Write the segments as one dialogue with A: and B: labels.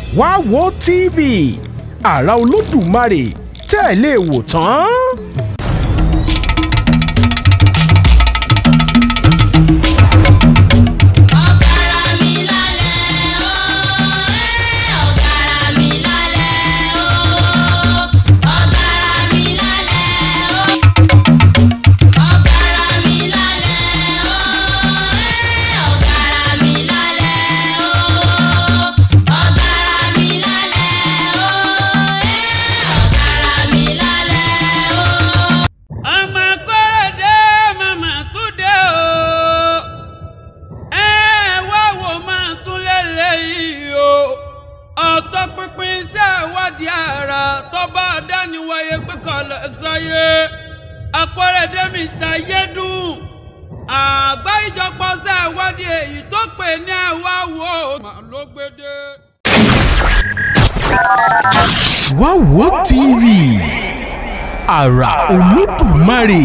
A: wá wo tv àrà olódùmarè tẹ́ ẹ lè wò tán.
B: ọ̀gárá mi lálẹ́ o ẹ́ ọ̀gárá mi lálẹ́ o ọ̀gárá mi lálẹ́ o ọ̀gárá mi lálẹ́ o ẹ́ ọ̀gárá mi lálẹ́ o ọ̀gárá mi lálẹ́ o ẹ́ ọ̀gárá mi lálẹ́ o.
C: ọmọ kọ́rọ̀dé màmá tún dé o ẹ wá wò máa tún lélẹ́yìí o ọ̀tọ̀ pinpin iṣẹ́ ìwádìí ara tó bá dániwáyé pé kọ́lẹ̀ sọ́yé akọ́rẹ́dé mr yédùn àgbá ìjọpọ̀ ṣe ìwádìí èyí tó pè ní ẹ̀wá wo màá ló gbé dé.
A: wá wo tv àrà olódùmarè.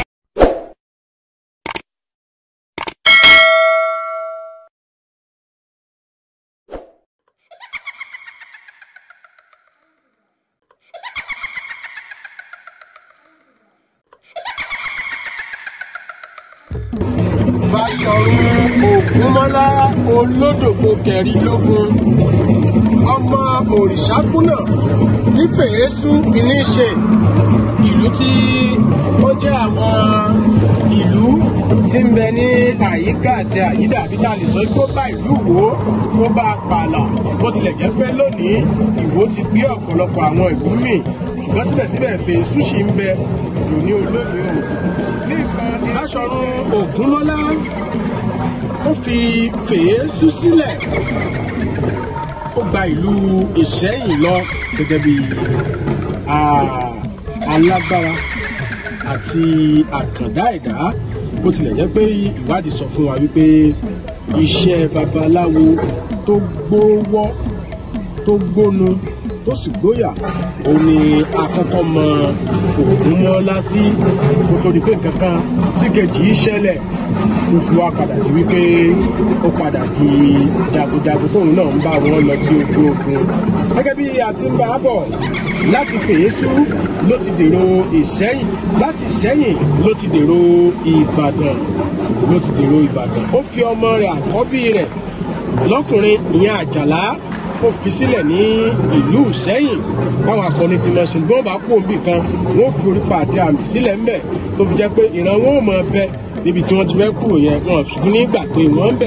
D: Báṣọ̀run Ògúnmọ́lá olódògbò kẹrìnlógún ọmọ òrìṣàkúnà nífẹ̀ẹ́sù ìníṣe ìlú tí ó jẹ́ àwọn ìlú tí ń bẹ ní àyíká àti àyídà bí tá a lè sọ pé ó bá ìlú Ìwó ó bá pààlà bó tilẹ̀ jẹ́ pé lónìí Ìwó ti gbé ọ̀pọ̀lọpọ̀ àwọn ìlú míì ṣùgbọ́n síbẹ̀síbẹ̀ fèésù ṣì ń bẹ jù ní olónìí o ní nǹkan Báṣọ̀run Ògúnmọ́lá ó fi fèésù sílẹ̀ ó gba ìlú Ìṣẹ́yìn lọ gẹ́gẹ́ bí ah, alágbára àti àkàndá ẹ̀dá bó tilẹ̀ jẹ́ pé ìwádìí sọ fún wa wípé iṣẹ́ babaláwo tó gbówọ́ tó gbónu tó sì gbóyà òun ni àkọ́kọ́ mọ Ògúnmọ́lá sí kó tó di pé nǹkan kan sí kejì í ṣẹlẹ̀ ó fi wá padà di wípé ó padà di jagunjagun tóun náà ń bá wọn lọ sí ojú ogun gẹ́gẹ́ bí a ti ń bá a bọ̀ láti fèésù ló ti dèrò ìṣẹ́yìn láti ìṣẹ́yìn ló ti dèrò ìbàdàn ló ti dèrò ìbàdàn ó fi ọmọ rẹ̀ àkọ́bí rẹ̀ lọ́kùnrin ìyẹn àjàlá ó fi sílẹ̀ ní ìlú ìṣẹ́yìn báwọn akọni ti lọ ṣùgbọ́n bá kú òbí kan wọ́n fi orípa àti àmì sílẹ̀ ńbẹ̀ tó fi jẹ́ pé ìran wọn ò mọ bẹ níbi tí wọ́n ti fẹ́ kúrò yẹn wọn fi ní gbà pé wọ́n ń bẹ̀.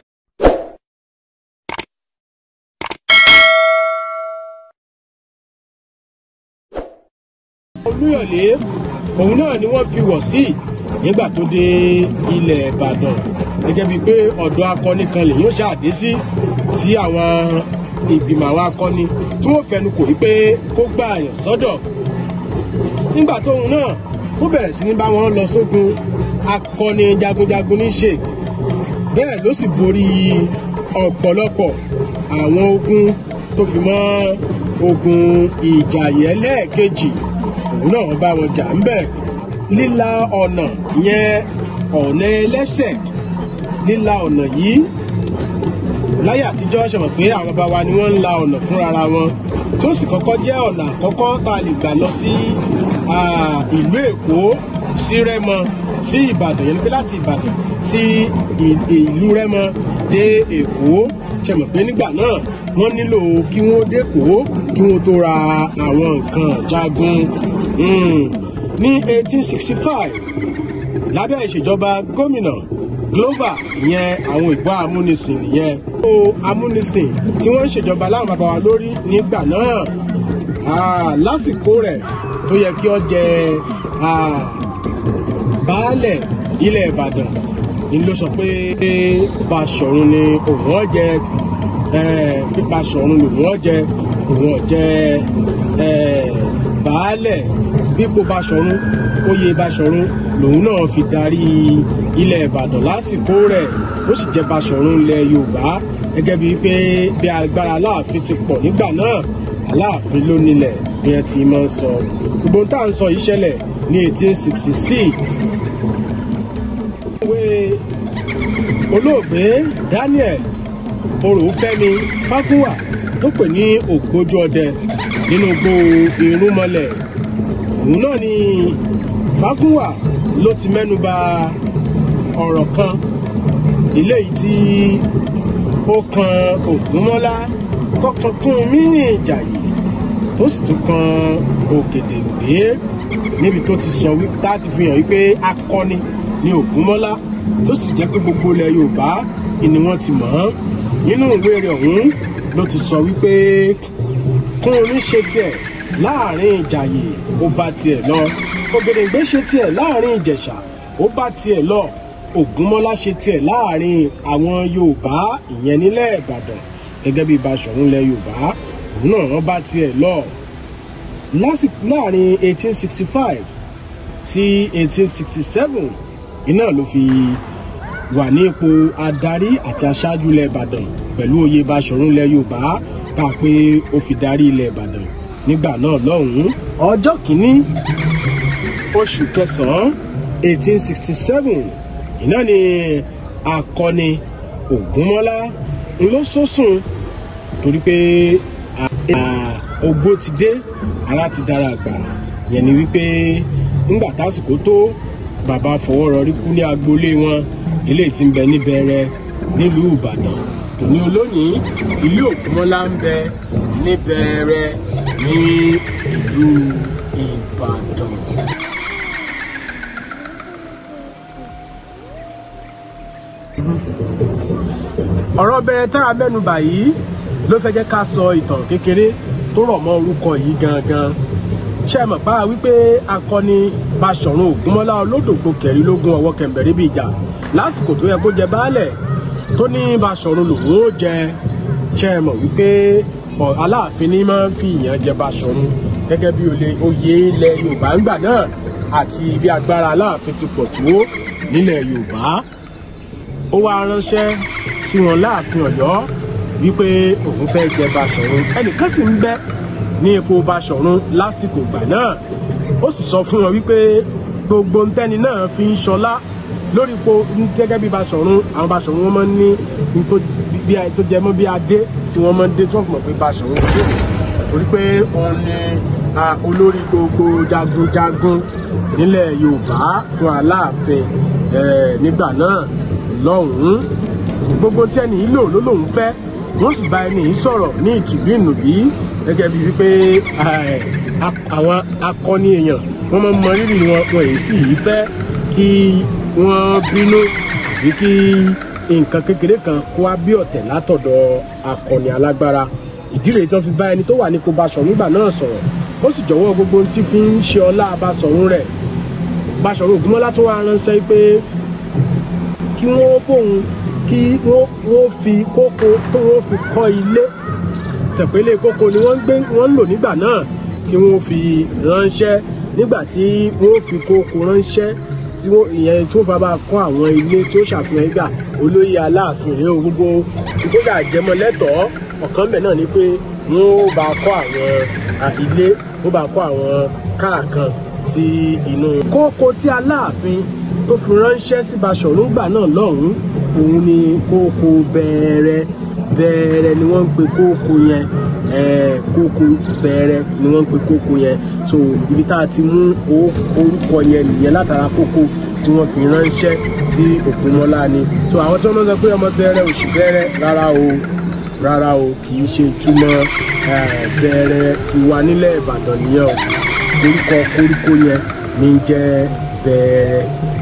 D: olúyọ̀lé òun náà ni wọ́n fi wọ̀ sí nígbà tó dé ilẹ̀ ìbàdàn gẹ́gẹ́ bíi pé ọ̀dọ̀ akọni kan lèyìn ó ṣàdé sí tí àwọn ìgbìmọ̀ àwọn akọni tí wọ́n fẹnu kò wípé kó gbà àyàn sọ́dọ̀ nígbà tóun náà ó bẹ̀rẹ̀ sí ní bá wọn lọ sógun akọni jagunjagun ní ṣe bẹ́ẹ̀ ló sì borí ọ̀pọ̀lọpọ̀ àwọn ogun tó fi mọ́ ogun ìjàyè lẹ́ẹ̀kejì òun náà bá wọn jà ń bẹ̀ líla ọ̀nà ìyẹn ọ̀nà ẹlẹ́sẹ̀ líla ọ̀nà yìí láyé àtijọ́ ṣe mọ̀ pé àwọn bàbá wa ni wọ́n ń la ọ̀nà fúnra wọn tó sì kọ́kọ́ jẹ́ ọ̀nà àkọ́kọ́ tá a lè gbà lọ sí ah, ìlú èkó sí rẹ́mọ sí ìbàdàn yẹn ni pé láti ìbàdàn sí ì- ìlú rẹ́mọ dé èkó ṣe mọ̀ pé nígbà náà wọ́n nílò kí wọ́n dẹ́kọ̀ọ́ kí wọ́n tó ra àwọn nǹkan jagun Mm. ní 1865 lábẹ́ ìṣèjọba gómìnà Glover ìyẹn àwọn ìgbọ́ amúnisìn nìyẹn. ó amúnisìn tí wọ́n ń ṣèjọba láwọn bàbá wa lórí nígbà náà Ah, lásìkò rẹ̀ tó yẹ kí ó jẹ ah, baálẹ̀ ilẹ̀ Ìbàdàn ni ló sọ pé Baṣọ̀run ni òun ọ̀jẹ̀ bí Baṣọ̀run lòun ọ̀jẹ̀ òun ọ̀jẹ̀ baálẹ̀ bípò Baṣọ̀run oyè Baṣọ̀run lòun náà fi darí ilẹ̀ Ìbàdàn lásìkò rẹ̀ ó sì jẹ́ Baṣọ̀run ilẹ̀ Yorùbá gẹ́gẹ́ bíi pé bí agbára Aláàfin ti pọ̀ nígbà náà Aláàfin ló nílẹ̀ bí ẹ ti máa ń sọ gbogbo tá à ń sọ yìí ṣẹlẹ̀ ní 1866 ìwé olóògbé Daniel Oròfẹ́mi Fágúnwà tó pè ní ògbójú ọdẹ nínú igbó irúnmọlẹ̀ òun náà ni fágúnwà ló ti mẹ́nu bà ọ̀rọ̀ kan eléyìí tí ó kan ògúnmọ́lá tó kan kún mí ìjàyè tó sì tún kan ògèdèǹgbé níbi tó ti sọ wípé tá ti fi hàn wípé akọni ni ògúnmọ́lá tó sì jẹ́ pé gbogbo ilẹ̀ yorùbá ni wọ́n ti mọ̀ ọ́n nínú ìwé rẹ̀ ọ̀hún ló ti sọ wípé kúnrin ṣe tiẹ̀ láàrin ìjàyè ó bá tiẹ̀ lọ ògèdèǹgbé ṣe tiẹ̀ láàrin ìjẹ̀ṣà ó bá tiẹ̀ lọ ògúnmọ́lá ṣe tiẹ̀ láàrin àwọn yorùbá ìyẹn nílẹ̀ ìbàdàn gẹ́gẹ́ bí Baṣọ̀run ilẹ̀ yorùbá òun náà wọ́n bá tiẹ̀ lọ lásìkò láàrin 1865 sí 1867 iná ló fi wà ní ipò adarí àti aṣáájú ilẹ̀ ìbàdàn pẹ̀lú oyè Baṣọ̀run ilẹ̀ yorùbá bá a pé ó fi darí ilẹ̀ ìbàdàn nígbà náà lọ́hùn-ún ọjọ́ kìíní oṣù kẹsàn-án 1867 iná ni akọni ògúnmọ́lá ló sọ́sùn torí pé ogbó ti dé ara ti dára àgbà yẹn ni wípé ńgbà tásìkò tó bàbá fọwọ́rọrí kú ní agboolé wọn ilé tí ń bẹ níbẹ̀rẹ̀ nílùú ìbàdàn tòní olónìí ilé ògúnmọ́lá ń bẹ níbẹ̀rẹ̀ ní ìlú ìbàdàn. ọ̀rọ̀ bẹ̀rẹ̀ tá a mẹ́nu bà yìí ló fẹ́ jẹ́ ká sọ ìtàn kékeré tó rọ̀ mọ́ orúkọ yìí gangan ṣe mọ̀ pa wípé akọni Baṣọ̀run Ògúnmọ́lá olódògbò kẹrìnlógún ọwọ́ kẹmbẹ̀rẹ́ bíi ìjà lásìkò tó yẹ kó jẹ baálẹ̀ tó ní Baṣọ̀run lòun ó jẹ ṣe mọ̀ wípé Aláàfin ní máa ń fi ìyàn jẹ Baṣọ̀run gẹ́gẹ́ bí oyè ilẹ̀ Yorùbá ńgbà náà àti bí agbára Aláàfin ti pọ̀ tó nílẹ̀ Yorùbá ó wá ránṣẹ́ sí wọn láàfin Ọ̀yọ́ wípé òun fẹ́ jẹ Baṣọ̀run ẹnìkan sì ń bẹ ní ipò Baṣọ̀run lásìkò ìgbà náà ó sì sọ fún wọn wípé gbogbo ntẹ́ni náà fi ń ṣọlá lórí ipò gẹ́gẹ́ bí Baṣọ̀run àwọn Baṣọ̀run wọn máa ń ní tó jẹ mọ́ bí adé tí wọ́n máa ń dé tí wọ́n fi mọ̀ pé Baṣọ̀run dé torí pé òun ni olórí gbogbo jagunjagun nílẹ̀ Yorùbá fún Aláàfin nígbà náà lọ́hùn-ún gbogbo tí ẹni yìí lò ló lòun fẹ́ wọ́n sì bá ẹni yìí sọ̀rọ̀ ní ìtùbí ìnùbí gẹ́gẹ́ bíi wípé àwọn akọni èèyàn wọ́n máa ń mọ rírì wọn wọn èyí sì yìí fẹ́ kí wọ́n bínú àbí kí nǹkan kékeré kan kó wá bí ọ̀tẹ̀ látọ̀dọ̀ akọni alágbára ìdí rèé tí wọ́n fi bá ẹni tó wà ní kó Baṣọ̀run nígbà náà sọ̀rọ̀ ó sì jọ̀wọ́ gbogbo ohun tí fi ń ṣe ọlá Baṣọ̀run rẹ̀ Baṣọ̀run Ògúnmọ́lá tó wá ránṣẹ́ pé kí wọ́n bóun kí wọ́n fi kókó tó wọ́n fi kọ́ ilé tẹ̀pẹ́lẹ́ kókó ni wọ́n ń gbé wọ́n ń lò nígbà náà kí wọ́n fi ránṣẹ́ nígbà tí wọ́n fi kókó ránṣẹ́ tí wọ́n ìyẹn tó fà bá kọ́ àwọn ilé tó ṣàfihàn ìgbà olóyè aláàfin rèé o gbogbo ìgbóga àjẹmọ́ lẹ́tọ̀ọ́ ọ̀kan bẹ̀ náà ni pé wọ́n ó bá kọ́ àwọn ilé wọ́n bá kọ́ àwọn káà kan sí inú. kókó tí aláàfin tó fi ránṣẹ́ sí Baṣọ̀run gbà náà lọ́hùn-ún òun ni kókó bẹ̀rẹ̀ bẹ̀rẹ̀ ni wọ́n ń pe kókó yẹn kókó bẹ̀rẹ̀ ni wọ́n ń pe kókó yẹn so ibi tá a ti mú orúkọ yẹn nìyẹn látara kókó tí wọ́n fi ránṣẹ́ sí Ògúnmọ́lá ni so àwọn tí wọ́n máa ń sọ pé ọmọ bẹ̀rẹ̀ òṣì bẹ̀rẹ̀ rárá o rárá o kì í ṣe túmọ̀ bẹ̀rẹ̀ tiwa nílẹ̀ Ìbàdàn nìyẹn o orúkọ koríko yẹn ní jẹ́ bẹ̀rẹ̀